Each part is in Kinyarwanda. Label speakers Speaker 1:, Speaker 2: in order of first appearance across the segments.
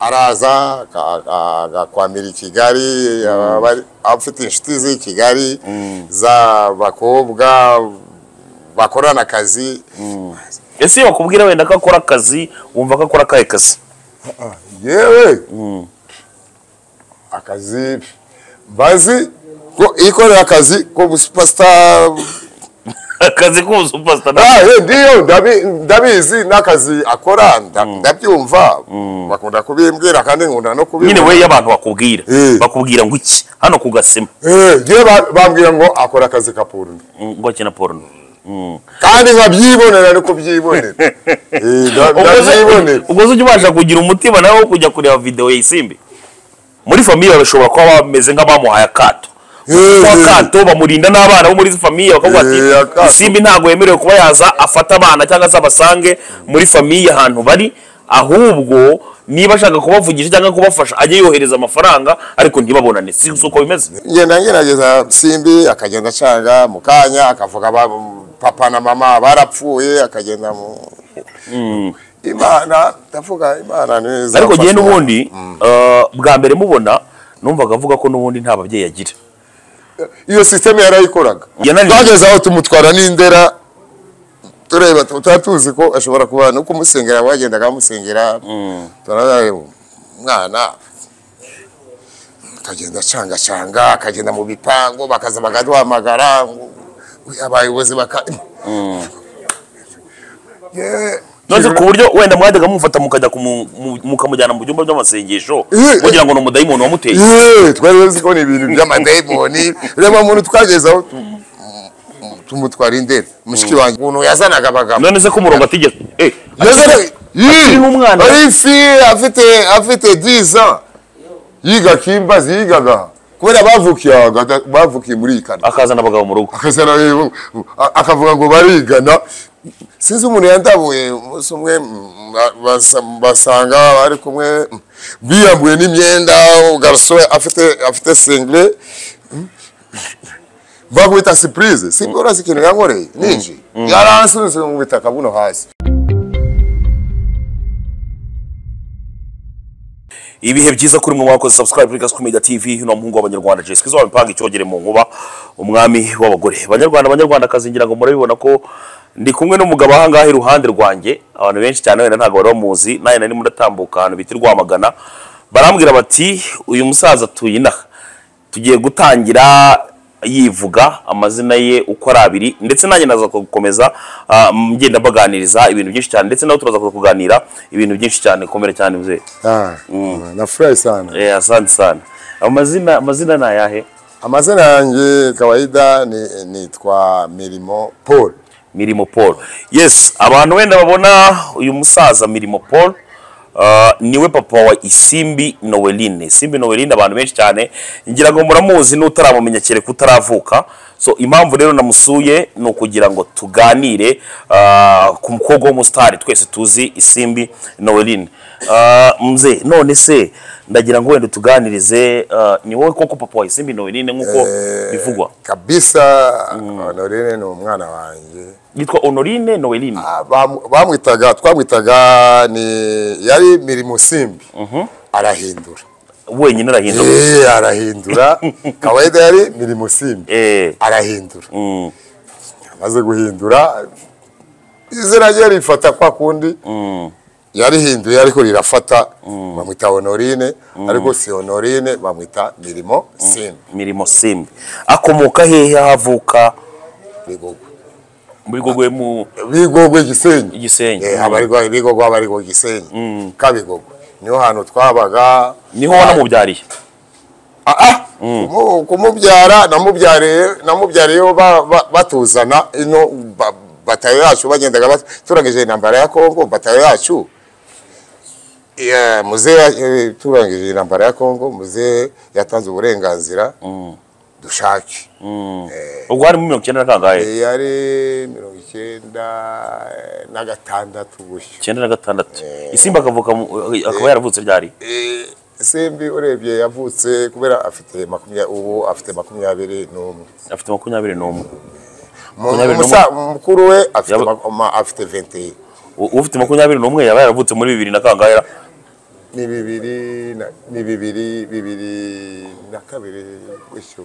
Speaker 1: araza aga- aga- agakwamira i kigali abari- afite inshuti z'i kigali z'abakobwa bakorana akazi
Speaker 2: ese iyo bakubwira wenda ko akora akazi wumva ko akora akahe kazi
Speaker 1: yewe akazi bazi ko ikorera akazi ko busupasita
Speaker 2: akazi k'ubusupasita na-
Speaker 1: Ah, eh, ndiyo ndabi- ndabizi n'akazi akora nda- ndabyumva bakunda kubimbwira kandi nkunda no
Speaker 2: nyine
Speaker 1: kubibwira
Speaker 2: we y'abantu bakubwira
Speaker 1: Eh.
Speaker 2: bakubwira ngo iki hano ku gasima
Speaker 1: Eh, ngewe ba- bambwira ngo akora akazi ka porno
Speaker 2: Mm, ngo akina porno
Speaker 1: kandi nkabyibonera no kubyibonera Eh, nda- ndabyibonera
Speaker 2: ubwo se ujya ubasha kugira umutima nawe wo kujya kureba videwo yayisimbi muri famiye bashobora kuba bameze nk'abamuhaye akato
Speaker 1: Eh,
Speaker 2: kwa
Speaker 1: eh.
Speaker 2: kato bamurinda n'abana bo muri famiye bakavuga ati
Speaker 1: Eh, akato.
Speaker 2: isimbi ntabwo yemerewe kuba yaza afata abana cyangwa se abasange muri famiye ahantu bari ahubwo niba ashaka kubavugisha cyangwa kubafasha ajye yohereza amafaranga ariko ntibabonane si si uko bimeze
Speaker 1: ngenda ngerageza simbi akagenda acanga mu kanya akavuga ba- papa na mama barapfuye akagenda mu imana ndavuga imana neza
Speaker 2: ariko njyewe n'ubundi eh, bwa mbere mubona numvaga avuga ko n'ubundi nta babyeyi agira
Speaker 1: iyo sisiteme yarayikoraga
Speaker 2: Yananiwe.
Speaker 1: twageze aho tumutwara n'indera tureba tu- tutari tuzi ko ashobora kuba no kumusengera wagendaga bamusengera turareba umwana akagenda acangacanga akagenda mu bipangu bakaza bakaduhamagara ngo "Uy, abayobozi baka Yewe,
Speaker 2: none ku buryo wenda mwajyaga mumufata mukajya kumu- mu- mukamujyana mu byumba by'amasengesho
Speaker 1: Eh, eh.
Speaker 2: mugira ngo ni umudayimoni wamuteye
Speaker 1: Yewe, twari tuzi ko ni ibintu by'amadayimoni reba muntu twageze aho tu- tumutwara indera mushiki wanjye umuntu yazanaga abagabo
Speaker 2: none se ko umurongo atigeze eh,
Speaker 1: Yazana-
Speaker 2: akiri n'umwana.
Speaker 1: ari fille afite afite 10 ans yiga kimbazi yigaga kubera bavukiye aha gata- bavukiye muri ikana
Speaker 2: akazana abagabo mu rugo
Speaker 1: akazana rero, a- akavuga ngo barigana sinzi umuntu yandabuye umunsi umwe mm, ba- basa- basanga bari kumwe mm, biyambuye n'imyenda garso afite afite single bakubita surprise single urazi ikintu yankoreye ninji yaransunze mu bitaka buno hasi
Speaker 2: ibihe byiza kuri mwe mwakoze subscribe kuri Gasuku Media TV hino muhungu w'abanyarwanda Jessica kizo wabipanga icyogere mu nkuba umwami w'abagore banyarwanda banyarwanda kazingira ngo murabibona ko ndi kumwe n'umugabo aha ngaha iruhande rwanjye abantu benshi cyane wenda ntabwo bari bamuzi nawe nari ndatambuka ahantu bita i Rwamagana barambwira bati uyu musaza atuye inaha tugiye gutangira yivuga amazina ye uko ari abiri ndetse nanjye naza gukomeza ah, ngenda mbaganiriza ibintu byinshi cyane ndetse nawe turaza kuganira ibintu byinshi cyane komera cyane mzee
Speaker 1: Ah, nafurahi sana.
Speaker 2: Eh, asante sana. Amazina amazina ni ayahe?
Speaker 1: Amazina yanjye kawaida ni- nitwa Mirimo Paul.
Speaker 2: Mirimo Paul. Yes, abantu wenda babona uyu musaza Mirimo Paul ah, niwe papa wa Isimbi Noeline. Isimbi Noeline abantu benshi cyane ngira ngo muramuzi n'utaramumenya kereka utaravuka. So impamvu rero namusuye ni ukugira ngo tuganire ah, ku mukobwa w'umusitari twese tuzi Isimbi Noeline. Ah, mzee none se ndagira ngo wenda tuganirize ah, ni wowe koko papa wa Isimbi Noeline nk'uko bivugwa
Speaker 1: Kabisa Honorine ni umwana wanjye.
Speaker 2: yitwa Honorine Noeline.
Speaker 1: Ah, bam- Bamwitaga twamwitaga ni yari Mirimo Simbi. Arahindura.
Speaker 2: wenyine arahindura
Speaker 1: Eh arahindura. kawaida yari Mirimo Simbi.
Speaker 2: Eh,
Speaker 1: Arahindura.
Speaker 2: mm,
Speaker 1: Amaze guhindura izina rye rifata kwa kundi.
Speaker 2: mm.
Speaker 1: yarihinduye ariko rirafata bamwita honorine ariko si honorine bamwita mirimo simba
Speaker 2: mirimo simbi akomoka hehe aho avuka
Speaker 1: bigogwe
Speaker 2: muri gogwe mu
Speaker 1: bigogwe gisenyi
Speaker 2: Gisenyi.
Speaker 1: Eh, abarirwa bigogwe abarirwa gisenyi kabigogwe niho hantu twabaga
Speaker 2: niho wanamubyariye
Speaker 1: Ah, ah! Kumu- kumubyara namubyariye namubyariyeho ba- ba- batuzana ino ba- batayo yacu bagendaga bat- turangije intambara ya kongo batayo yacu Yeah, muze ya- eh, turangije intambara ya kongo muze yatanze uburenganzira dushake
Speaker 2: ubwo harimo mirongo icyenda na kangahe
Speaker 1: Eh, yari mirongo icyenda eh, na gatandatu gutyo
Speaker 2: icyenda na gatandatu isimba akavuka mu- akaba yaravutse ryari
Speaker 1: Eh, simbi urebye yavutse kubera afite makumyabiri ubu afite makumyabiri n'umwe
Speaker 2: afite makumyabiri n'umwe
Speaker 1: Mu-
Speaker 2: Makumyabiri
Speaker 1: umusa- mukuru we afite
Speaker 2: Yaba-
Speaker 1: ma- ma- afite 21
Speaker 2: U- ufite makumyabiri n'umwe yaba yaravutse muri bibiri na kangahe
Speaker 1: ni bibiri na- ni bibiri bibiri na kabiri gutyo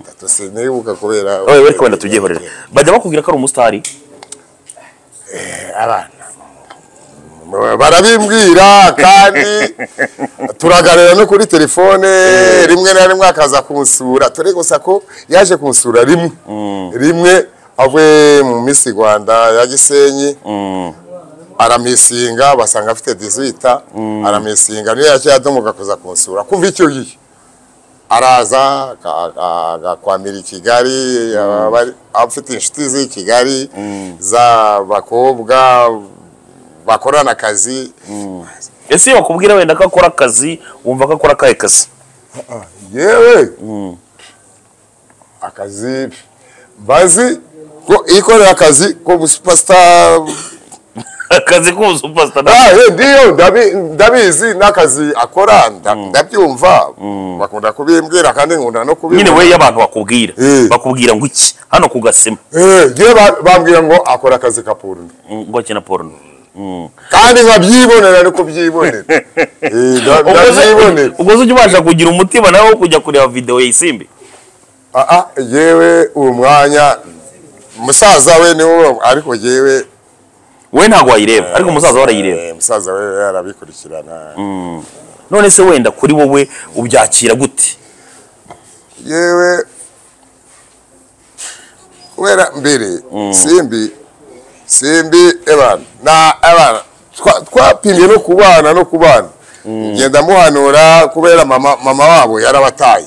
Speaker 1: gatatu sinibuka kubera
Speaker 2: Oye, bari kubona tubyihorere bajya bakubwira ko ari umusitari
Speaker 1: abana barabimbwira kandi turaganira no kuri telefone rimwe na rimwe akaza kunsura turi gusa ko yaje kunsura rimwe rimwe avuye mu minsi rwanda ya gisenyi aramisinga basanga afite dizita aramisinga niyo yacyo yadomoka kuza kunsura kumva icyo gihe araza aka- aka- agakwamira i kigali abari- afite inshuti z'i kigali z'abakobwa bakorana akazi
Speaker 2: ese iyo bakubwira wenda ko akora akazi wumva ko akora akahe kazi
Speaker 1: yewe akazi bazi ko ikorera akazi ko busupasita
Speaker 2: akazi k'umusupasitari
Speaker 1: Ah, eh, ndiyo ndabi- ndabizi n'akazi akora nda- ndabyumva bakunda kubimbwira kandi nkunda no
Speaker 2: nyine
Speaker 1: kubibwira
Speaker 2: we y'abantu bakubwira
Speaker 1: Eh.
Speaker 2: bakubwira ngo iki hano ku gasima
Speaker 1: Eh, njye ba- bambwira ngo akora akazi ka porno
Speaker 2: Mm, ngo akina porno Mm.
Speaker 1: kandi nkabyibonera no kubyibonera Eh, nda-
Speaker 2: ubwo se-
Speaker 1: ndabyibonera
Speaker 2: ubwo se ujya ubasha kugira umutima nawe wo kujya kureba videwo yisimbi
Speaker 1: Ah, ah, yewe uwo mwanya musaza we niwo ariko yewe
Speaker 2: we ntabwo wayireba ariko umusaza we arayireba
Speaker 1: Eh, musaza we arabikurikirana
Speaker 2: none se wenda kuri wowe ubyakira gute
Speaker 1: yewe kubera mbere simbi simbi ebana na ebana twa- twapimye no kubana no kubana ngenda muhanura kubera mama mama wabo yarabataye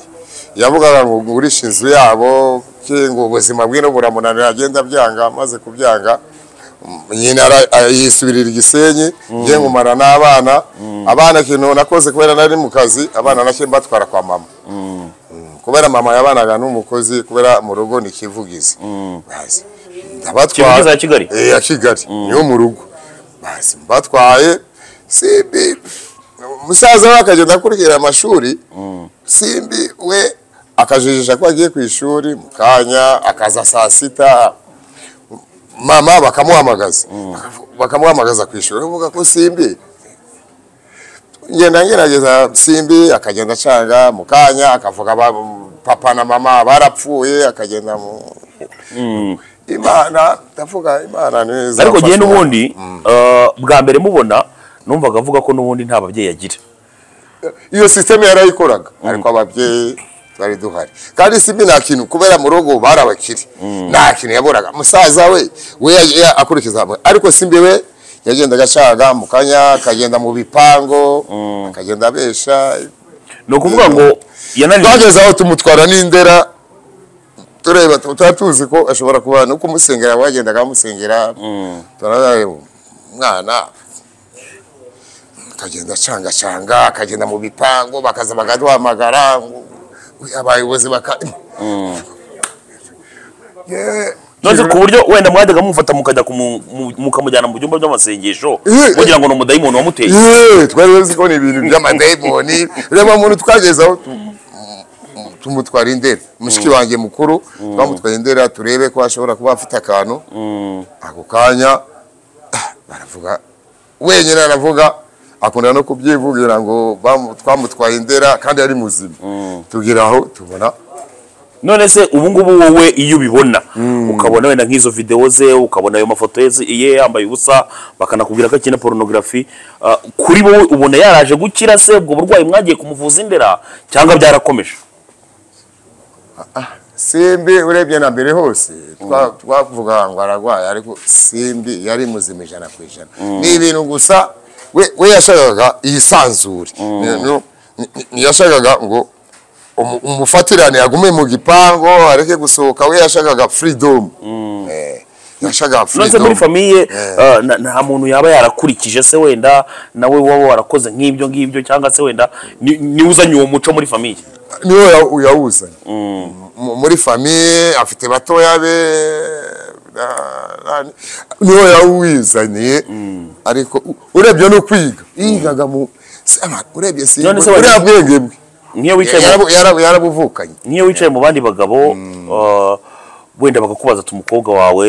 Speaker 1: yavugaga ngo ngurishe inzu yabo ngo ubuzima bwe no buramunanira agenda byanga amaze kubyanga nyina ara- a- yisubirira igisenyi ngiye ngumara n'abana abana ikintu nakoze kubera nari mu kazi abana nake mbatwara kwa mama kubera mama yabanaga n'umukozi kubera mu rugo ni kivugizi bazi ndabatwara
Speaker 2: Kivugiza ya Kigali?
Speaker 1: eh ya Kigali niyo mu rugo bazi mbatwaye simbi musaza we akagenda akurikira amashuri simbi we akajijisha ko agiye ku ishuri mu kanya akaza saa sita mama bakamuhamagaza bakamuhamagaza ku ishuri avuga ko simbi ngenda ngerageza simbi akagenda acanga mu kanya akavuga ba- papa na mama barapfuye akagenda mu imana ndavuga imana neza
Speaker 2: ariko njyewe n'ubundi eh, bwa mbere mubona numvaga avuga ko n'ubundi nta babyeyi agira
Speaker 1: iyo sisiteme yarayikoraga ariko ababyeyi twari duhari kandi simbi nta kintu kubera mu rugo bari abakire nta kintu yaboraga musaza we we ya- ya- akurikiza hamwe ariko simbi we yagendaga acanga mu kanya akagenda mu bipango akagenda abesha
Speaker 2: ni ukuvuga ngo yananiwe
Speaker 1: twageze aho tumutwara n'indera tureba tu- tuba tuzi ko ashobora kuba no kumusengera bagendaga bamusengera turareba umwana akagenda acangacanga akagenda mu bipango bakaza bakaduhamagara ngo "Uy, abayobozi baka Yewe,
Speaker 2: none ku buryo wenda mwajyaga mumufata mukajya kumu- mu- mukamujyana mu byumba by'amasengesho
Speaker 1: Eh, eh.
Speaker 2: mugira ngo ni umudayimoni wamuteye
Speaker 1: Yewe, twari tuzi ko ni ibintu by'amadayimoni reba muntu twageze aho tu- tumutwara indera mushiki wanjye mukuru twamutwaye indera turebe ko ashobora kuba afite akantu ako kanya ah, baravuga wenyine aravuga akunda no kubyivugira ngo bamu- twamutwaye indera kandi ari muzima tugira aho tubona
Speaker 2: none se ubu ngubu wowe iyo ubibona ukabona wenda nk'izo videwo ze ukabona ayo mafoto ye ye yambaye ubusa bakanakubwira ko akina porunogarafi kuri wowe ubona yaraje gukira se ubwo burwayi mwagiye kumuvuza indera cyangwa byarakomeje
Speaker 1: simbi urebye na mbere hose twa- twavuga ngo ararwaye ariko simbi yari muzima ijana ku ijana ni ibintu gusa we we yashakaga yisanzure Ni- no- ni- ni- yashakaga ngo umu- umufatirane agume mu gipangu areke gusohoka we yashakaga freedom Eh, yashakaga
Speaker 2: none se muri
Speaker 1: freedom
Speaker 2: famiye eh, na- nta muntu yaba yarakurikije se wenda nawe waba warakoze nk'ibyo ngibyo cyangwa se wenda ni- niwe uzanye uwo muco muri famiye
Speaker 1: niwe ya- yawuzanye Mu- muri famiye afite batoya be na- na- niwe yawizaniye ariko u- urebye no kwiga yigaga mu Sema, urebye si
Speaker 2: None se
Speaker 1: uriya
Speaker 2: wari-
Speaker 1: bwenge bwe
Speaker 2: nk'iyo wicaye mu-
Speaker 1: Yarabu- yarabu- yarabuvukanye
Speaker 2: nk'iyo wicaye mu bandi bagabo eh, wenda bakakubaza ati umukobwa wawe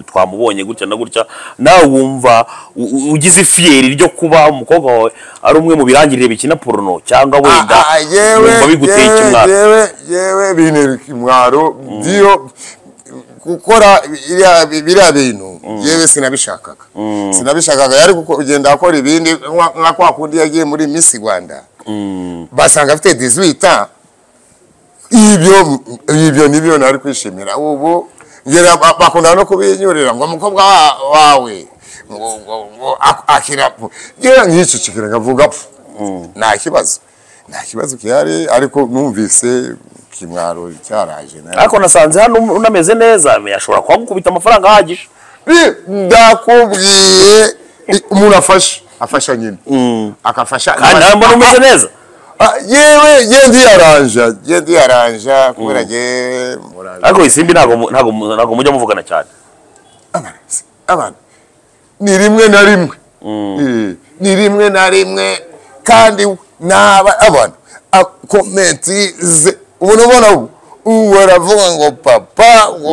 Speaker 2: twamubonye gutya na gutya nawe wumva u- u- ugize ifiyeri ryo kuba umukobwa wawe ari umwe mu birangirire bikina porono cyangwa wenda
Speaker 1: Ah, ah, yewe
Speaker 2: wumva biguteye
Speaker 1: yewe,
Speaker 2: ikimwaro
Speaker 1: yewe yewe bintera ikimwaro byo gukora biriya- biriya bintu yewe sinabishakaga sinabishakaga yari guko- kugenda akora ibindi nka- nka kwa kundi yagiye muri Miss Rwanda basanga afite 18 ans ibyo ibyo nibyo nari kwishimira ubu ngera ba- bakunda no kubinyurira ngo umukobwa wa- wawe ngo- ngo- ngo ak- akira ngira nkicikira nkavuga pfu nta kibazo nta kibazo gihari ariko numvise kimwaro cyaraje nari-
Speaker 2: ariko nasanze hano unameze neza yashobora kuhagukubita amafaranga ahagije
Speaker 1: Bi- ndakubwiye i- umuntu afasha afasha nyine akafasha
Speaker 2: kandi nawe mbona umeze neza
Speaker 1: Ah, yewe ye ndiyaranja ye ndiyaranja kubera ngewe muranje
Speaker 2: ariko isimbi ntabwo mu- ntabwo mu- ntabwo mujya muvugana cyane
Speaker 1: abarezi abana ni rimwe na rimwe Eh, ni rimwe na rimwe kandi naba abana akomenti ze ubona ubona ubu ubu baravuga ngo papa ngo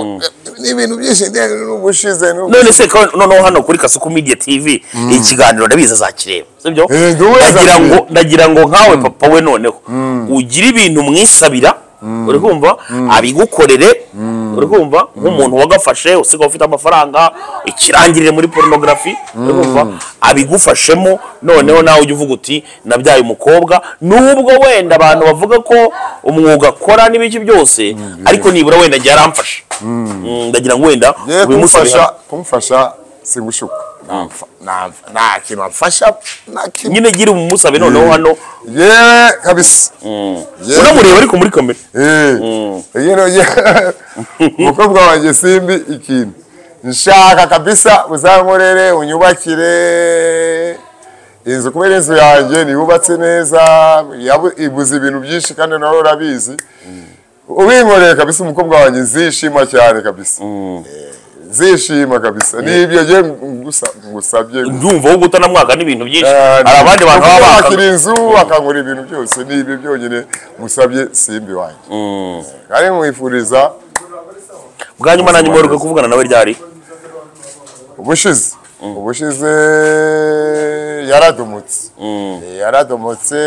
Speaker 1: ni ibintu byinshi ndende n'ubushize n'ubu-
Speaker 2: none se ko- noneho hano kuri kasuku media tv ikiganiro ndabizi azakireba sibyo
Speaker 1: Eh, ndi uwe
Speaker 2: ndagira
Speaker 1: azakireba.
Speaker 2: ngo ndagira ngo nkawe papa we noneho ugire ibintu mwisabira uri kumva abigukorere uri kumva nk'umuntu wagafashe usigaye ufite amafaranga ikirangirire muri porunogarafi uri kumva abigufashemo noneho nawe ujya uvuga uti nabyaye umukobwa nubwo wenda abantu bavuga ko umwuga akora n'ibiki byose ariko nibura wenda njye yaramfashe Mm, ndagira ngo wenda
Speaker 1: Ye
Speaker 2: ubimusabe hano.
Speaker 1: kumufasha kumufasha singushuka Namfa- namfa- nta kintu amfasha nta kintu
Speaker 2: nyine gira umusabe noneho hano
Speaker 1: yewe kabisa Yewe.
Speaker 2: unamureba ariko muri kamera
Speaker 1: Eh, you know, yeah. umukobwa wanjye simbi ikintu nshaka kabisa uzankorere unyubakire inzu kubera inzu yanjye niyubatse neza yabu- ibuze ibintu byinshi kandi nawe urabizi ubinkoreye kabisa umukobwa wanjye nzishima cyane kabisa Eh, nzishima kabisa nibyo ngiye ngusa- ngusabye
Speaker 2: ndumva wowe gutanamwaka n'ibintu byinshi
Speaker 1: Eh,
Speaker 2: hari abandi bantu baba
Speaker 1: umukobwa
Speaker 2: baka
Speaker 1: wakira inzu akangura ibintu byose ni ibyo byonyine musabye simbi wanjye kandi mwifuriza
Speaker 2: bwa nyuma na nyuma uheruka kuvugana nawe ryari
Speaker 1: ubushize ubushize yaradumutse Eh, yaradumutse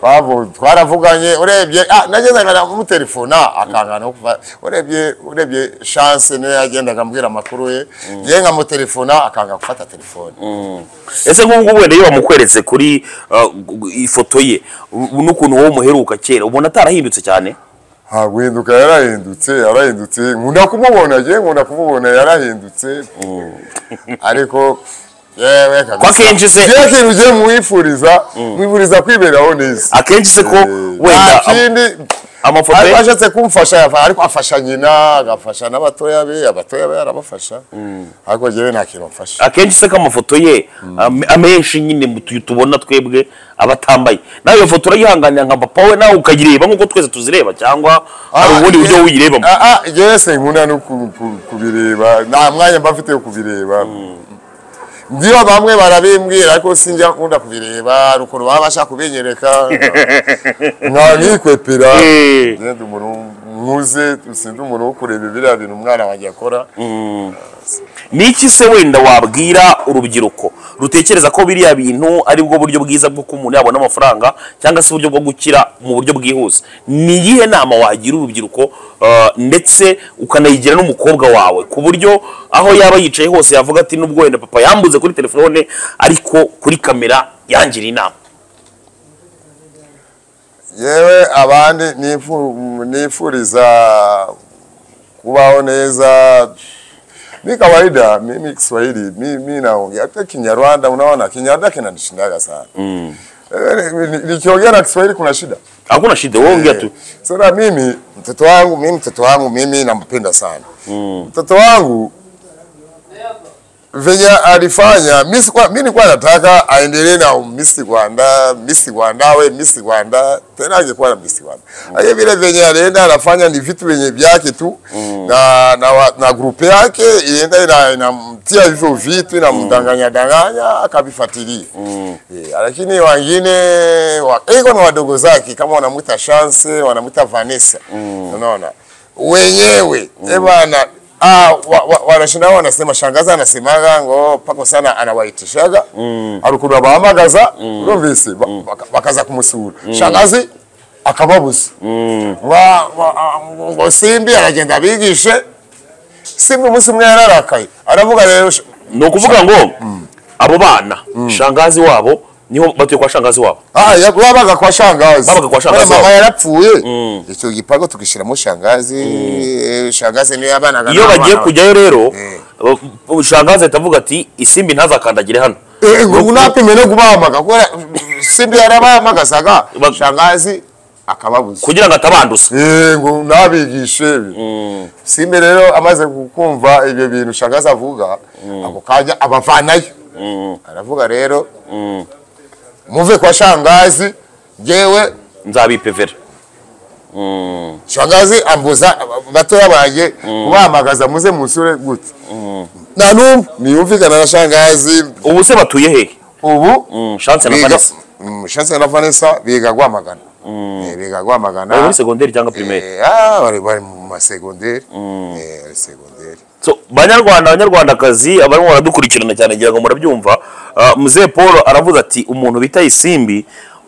Speaker 1: bavu- twaravuganye urebye ah, nagendaga namutelefona akangana no kuva- urebye urebye chance niyo yagendaga ambwira amakuru ye ye nkamutelefona akanga gufata telefone
Speaker 2: ese nk'ubu ngubu wenda iyo bamukweretse kuri uh, gu- gu- ifoto ye u- n'ukuntu wowe umuheruka kera ubona atarahindutse cyane
Speaker 1: nta guhinduka yarahindutse yarahindutse nkunda kumubona ye nkunda kumubona yarahindutse ariko yewe kabisa.
Speaker 2: Ko akenshi se-
Speaker 1: Njye ikintu ngiye mwifuriza mwifuriza kwiberaho neza
Speaker 2: akenshi se ko wenda
Speaker 1: nta
Speaker 2: am-
Speaker 1: kindi
Speaker 2: amafoto
Speaker 1: ariko
Speaker 2: ye
Speaker 1: ashatse kumfasha yafa- ariko afasha nyina agafasha n'abatoya be abatoya be arabafasha ariko njyewe nta kintu mfasha
Speaker 2: akenshi se ko amafoto ye am- amenshi nyine mu tu- tubona twebwe aba atambaye nawe iyo foto urayihanganira nka papa we nawe ukayireba nk'uko twese tuzireba cyangwa hari ubundi buryo wuyirebamo
Speaker 1: yewe se nkunda no ku- ku- kubireba nta mwanya mba mfite wo kubireba ndiyo bamwe barabimbwira ariko sinjya nkunda kubireba hari ukuntu baba bashaka kubinyereka nka nkikwepera
Speaker 2: Eh.
Speaker 1: ngende umuntu nkuze sindi umuntu wo kureba biriya bintu umwana wanjye akora
Speaker 2: ni iki se wenda wabwira urubyiruko rutekereza ko biriya bintu ari bwo buryo bwiza bwo ko umuntu yabona amafaranga cyangwa se uburyo bwo gukira mu buryo bwihuse ni iyihe nama wagira urubyiruko uh, ndetse ukanayigira n'umukobwa wawe ku buryo aho yaba yicaye hose yavuga ati nubwo wenda papa yambuze kuri telefone ariko kuri kamera yangira inama
Speaker 1: yewe abandi nifu- nifuriza kubaho neza mi kawaida mimi Kiswahili mi, mi naongea hata Kinyarwanda, unaona Kinyarwanda kinanishindaga sana mm. Nikiongea na Kiswahili kuna shida
Speaker 2: hakuna shida wowe ongea tu
Speaker 1: sasa. Mimi mtoto wangu mimi mtoto wangu mimi nampenda sana mm. Mtoto wangu venye alifanya mi sikuwa- mi nilikuwa nataka aendelee na Miss Rwanda, Miss Rwanda awe Miss Rwanda tena angekuwa na Miss Rwanda. Haya vile venye alienda anafanya ni vitu venye vyake tu na, na, wa- na grupe yake ilienda ina- inamtia hivyo vitu inamdanganya danganya akavifuatilia Eh, lakini wengine wa- iko na wadogo zake kama wanamuita Chance wanamuita Vanessa unaona wenyewe ebana ah, wa- wa- wanashinda wanasema shangaza anasemaga ngo pako sana anawaitishaga mm. arukuntu abahamagaza urumvise ba- baka- bakaza kumusura shangazi akababuza Wa- wa- ah, ngo simbi aragenda abigishe simbi umunsi umwe yararakaye aravuga rero sh-
Speaker 2: ni ukuvuga ngo abo bana shangazi wabo niho batuye kwa shangazi wabo
Speaker 1: Ah, ya- wabaga kwa shangazi.
Speaker 2: Wabaga kwa shangazi
Speaker 1: Wale mama
Speaker 2: wao.
Speaker 1: yarapfuye. Icyo gipangu tukishiramo shangazi, eh, shangazi niyo yabanaga.
Speaker 2: iyo
Speaker 1: n'abana
Speaker 2: bagiye
Speaker 1: be.
Speaker 2: kujyayo rero
Speaker 1: Mm.
Speaker 2: uh, shangazi ahita avuga ati isimbi ntazakandagire hano
Speaker 1: Eh, ngo unapime no kubahamaga kubera simbi yarabahamagazaga
Speaker 2: Bag-
Speaker 1: shangazi akababuza.
Speaker 2: kugira ngo atabanduza
Speaker 1: Eh, ngo nabigishe ibi. Simbi rero amaze kukumva ibyo bintu shangazi avuga, ako kanya abavanayo. Aravuga rero muve kwa shangazi jewe
Speaker 2: nzabipevera
Speaker 1: shangazi ambuza batoya banjye kubahamagaza muze musure gute nta n'umwe ntiyumvikana na shangazi
Speaker 2: ubu se batuye hehe
Speaker 1: ubu
Speaker 2: shanse na
Speaker 1: biga-
Speaker 2: vanessa
Speaker 1: Mm, Chance na vanessa biga rwamagana Eh, biga
Speaker 2: bari muri
Speaker 1: rwamagana
Speaker 2: segonderi cyangwa pirimeri
Speaker 1: Eh, ah, bari bari mu masegonderi Eh, ari segonderi
Speaker 2: So, banyarwanda banyarwandakazi abarimo baradukurikirana cyane ngira ngo murabyumva Ah, muzehe paul aravuze ati umuntu bita isimbi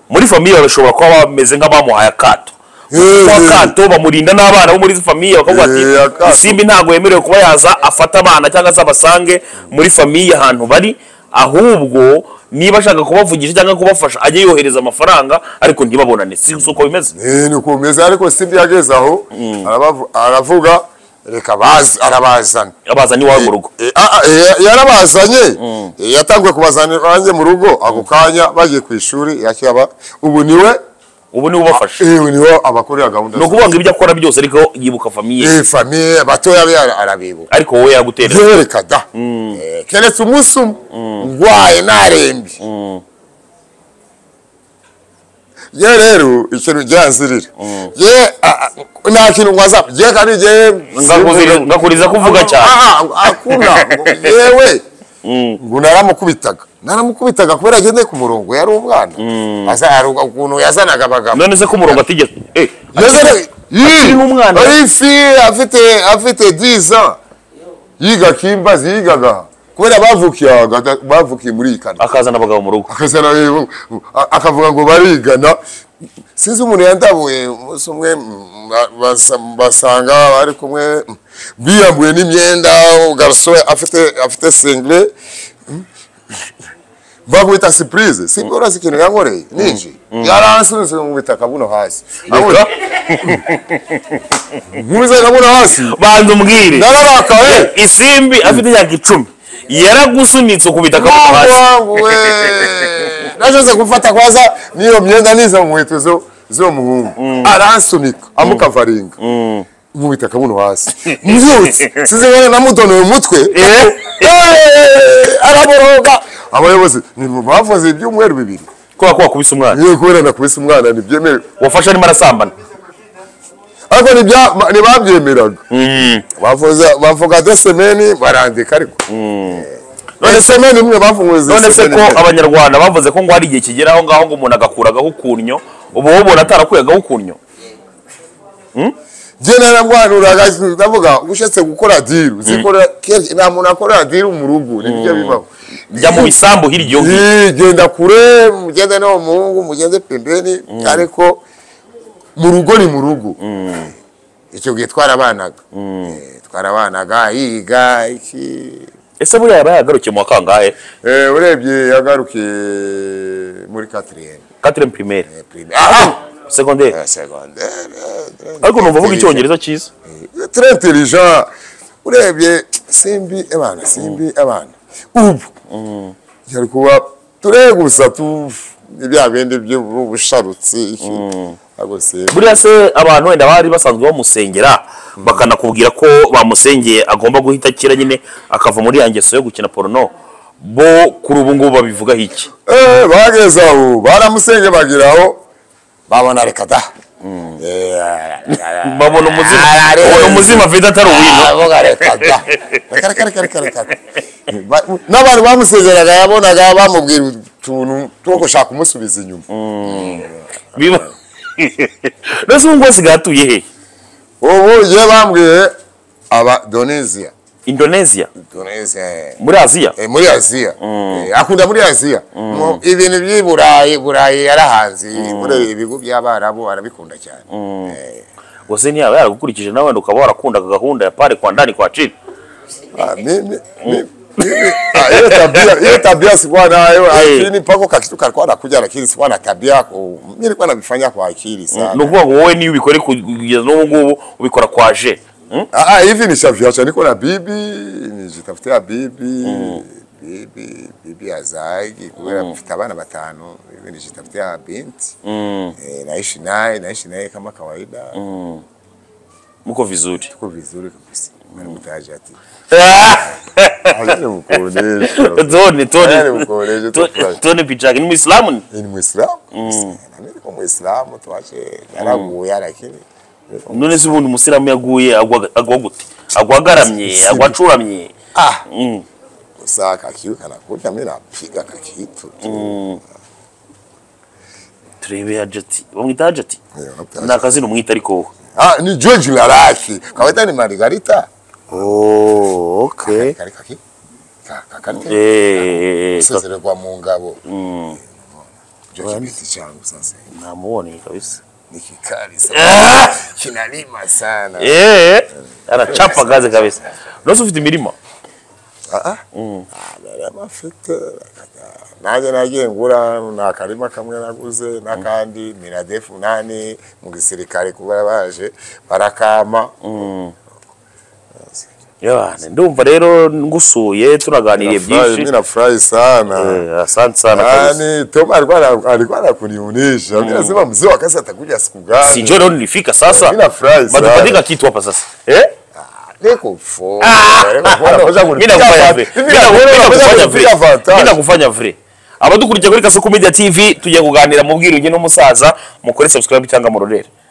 Speaker 2: muri famiye bashobora kuba bameze nk'abamuhaye akato
Speaker 1: Eh,
Speaker 2: kwa
Speaker 1: eh.
Speaker 2: kato bamurinda n'abana bo muri izi famiye bakavuga ati
Speaker 1: Eh, akato.
Speaker 2: isimbi ntabwo yemerewe kuba yaza afata abana cyangwa se abasange muri famiye ahantu bari ahubwo niba ashaka kubavugisha cyangwa kubafasha ajye yohereza amafaranga ariko ntibabonane si si uko bimeze
Speaker 1: Eh, ni ukumeza ariko simbi yageze aho arabavu- aravuga reka baze arabazana
Speaker 2: abazana iwawe mu rugo
Speaker 1: Eh, ah, ah, eh, yarabazanye Eh, yatanguye kubazana iwanjye mu rugo ako kanya bagiye ku ishuri yakiyaba ubu niwe
Speaker 2: ubu niwe ubafasha
Speaker 1: Eh, ubu niwe abakorera gahunda
Speaker 2: ni ukuvuga ngo ibyo akora byose ariko yibuka famiye
Speaker 1: za famiye abatoya be ara- arabibuka
Speaker 2: ariko wowe yagutera
Speaker 1: yereka da Eh, keretse umunsi umwe ndwaye narembye ye rero ikintu gyanzirira ye ah, ah, nta kintu ngwaza ye kandi ye
Speaker 2: Ngakuzirira- ngakuriza kuvuga cyane
Speaker 1: Ah, ah, hakuna ngo yewe ngo naramukubitaga naramukubitaga kubera agendeye ku murongo yari umwana Aza- hari ukuntu yazanaga abagabo
Speaker 2: none se ko umurongo atigeze eh
Speaker 1: Yazanaga- Yii,
Speaker 2: akiri n'umwana.
Speaker 1: ari fi afite afite 10 ans yiga kimbazi yigaga kubera bavukiye aha, gata- bavukiye muri iyi kanwa
Speaker 2: akazana abagabo mu rugo
Speaker 1: akazana rero, a- akavuga ngo barigana sinzi umuntu yandabuye umunsi umwe mm, ba- basa- basanga bari kumwe mm, biyambuye n'imyenda garso afite afite single bakubita surprise single urazi ikintu yankoreye ninji yaransunze mu bitaka buno hasi abura nkubise kabuno hasi
Speaker 2: banza umbwire
Speaker 1: nararakaye
Speaker 2: isimbi afite imyaka icumi yaragusunitse ukubita akaboko
Speaker 1: Mungu
Speaker 2: hasi
Speaker 1: wangu we. Nashoze kufata kwanza niyo myenda nizo nkweto zo zo muhungu. Aransunika amukavaringa. Nkubita kabuno hasi. Mbyutse sizibona namudonoye umutwe.
Speaker 2: Eh?
Speaker 1: Eh, Araboroga. Abayobozi ni bavuze ibyumweru bibiri.
Speaker 2: kubera ko wakubise umwana
Speaker 1: Iyo kubera nakubise umwana ntibyemewe.
Speaker 2: wafashe arimo arasambana
Speaker 1: Ariko nibya ntibabyemeraga. Bavuze bavuga de semeni barandika ariko. None semeni imwe bafunguze.
Speaker 2: none se
Speaker 1: semeni
Speaker 2: ko
Speaker 1: imwe.
Speaker 2: abanyarwanda bavuze ko ngo hari igihe kigera aho ngaho ngo umuntu agakuragaho ukunnyo ubu wowe ubona atarakuyagaho ukunnyo
Speaker 1: je narangwanuraga ndavuga ushatse gukora diru zikora kenshi nta muntu akora diru mu rugo nibyo bibaho
Speaker 2: jya mu bisambu hirya iyo ngiyo
Speaker 1: Eh, genda kure mugende no muhungu mugende pembeni ariko mu rugo ni mu rugo icyo gihe twarabanaga Eh, twarabanaga yiga iki
Speaker 2: ese buriya yaba yagarukiye mu wa kangahe
Speaker 1: Eh, urebye yagarukiye muri katiriyeni
Speaker 2: katiremu pirimeri segonderi
Speaker 1: segondere
Speaker 2: ariko numva avuga icyongereza cyiza
Speaker 1: très intelligent urebye simbi abana simbi abana ubu yari kuba ture gusa tu ibya bindi by'ubusharutsi ariko simbi
Speaker 2: buriya se abantu wenda bari basanzwe bamusengera bakanakubwira ko bamusengeye agomba guhita akira nyine akava muri ya ngeso yo gukina porono bo kuri ubu ngubu babivugaho iki
Speaker 1: Eh, bageze aho baramusenge bagiraho babona reka da Eh,
Speaker 2: babona umuzima
Speaker 1: ararenze.
Speaker 2: babona umuzima vida atari uwino
Speaker 1: aravuga reka da reka reka reka reka reka Ba- n'abantu bamusezeraga yabonaga bamubwira utuntu two gushaka kumusubiza inyuma
Speaker 2: biba mbese ubu ngubu asigaye atuye he
Speaker 1: ubu iyo bambwiye aba donezia
Speaker 2: indonesia
Speaker 1: donezia eh,
Speaker 2: muri aziya
Speaker 1: eh, muri aziya Eh, akunda muri aziya Mu- ibintu by'i burayi burayi yarahanze muri ibigo by'abarabu arabikunda cyane Eh,
Speaker 2: gusa ntiyaba yaragukurikije nawe wenda ukaba warakundaga gahunda ya pare kwa ndani kwa chini
Speaker 1: ah, mimi- mi- mimi- ah, hiyo tabia hiyo tabia sikuwa nayo lakini pako kakitu kalikuwa nakuja lakini sikuwa na tabia yako mimi nilikuwa nabifanya kwa akili sana
Speaker 2: ni ukuvuga ngo wowe niyo ubikore kugeza n'ubu ngubu ubikora kwa je Mm?
Speaker 1: Ah, ah, hivi nishaviacha niko na bibi nijitafutia bibi bibi bibi hazagi kubera mfite abana batanu hivi nijitafutia binti eh, naishi naye naishi naye kama kawaida
Speaker 2: mko vizuri
Speaker 1: tuko vizuri kabisa mtaji ati hajani mkuonesha
Speaker 2: toni
Speaker 1: hajani
Speaker 2: toni
Speaker 1: mkuonesha
Speaker 2: Toni-
Speaker 1: tufurahi
Speaker 2: toni pichake ni muislamu ni?
Speaker 1: ni muislamu na mimi niko muislamu tuache yaraguya lakini
Speaker 2: none se ubundi umusilamu yaguye agwa agwa gute agwa agaramye agwa acuramye
Speaker 1: ah
Speaker 2: Mm.
Speaker 1: saa kakiu kanakuja mimi napiga kakitu tu
Speaker 2: turebe hajati bamwita hajati
Speaker 1: Eh, unapata-
Speaker 2: ni akazina umwita ariko wowe
Speaker 1: Ah, ni George Laraki. Kawaita ni Margarita.
Speaker 2: Oh, okay.
Speaker 1: Kari kaki. Ka- Kakati.
Speaker 2: Eh, ka-
Speaker 1: Sasa kwa mu ngabo.
Speaker 2: Mm,
Speaker 1: George binti changu sasa.
Speaker 2: namuboneye kabisa
Speaker 1: Ni kikali sana.
Speaker 2: Ah!
Speaker 1: Kinalima sana.
Speaker 2: Eh, anachapa kazi kabisa unaweza ufite imirima
Speaker 1: Ah ah. Ah, dada mafite. Naje nagiye ngura na karima kamwe naguze n'akandi miradefu nani mu gisirikare kuba baje barakama.
Speaker 2: yabane ndumva rero ngusuye tunaganiriye
Speaker 1: Nafurahi- mimi
Speaker 2: byinshi
Speaker 1: nafurahi sana.
Speaker 2: Eh, asante sana kabisa
Speaker 1: Yaani Tom alikuwa ana- alikuwa anakunionyesha. Mimi nasema mzee wa kazi atakuja siku gani?
Speaker 2: sinjua leo nilifika sasa
Speaker 1: Mimi nafurahi sana.
Speaker 2: matupatika kitu hapa sasa eh?
Speaker 1: Niko full.
Speaker 2: Mimi nakufanya vile. Mimi nakufanya vile. Mimi nakufanya vile abadukurikira kuri Kasoko Media TV tugiye kuganira mu bwiruge n'umusaza mukore subscribe cyangwa murorere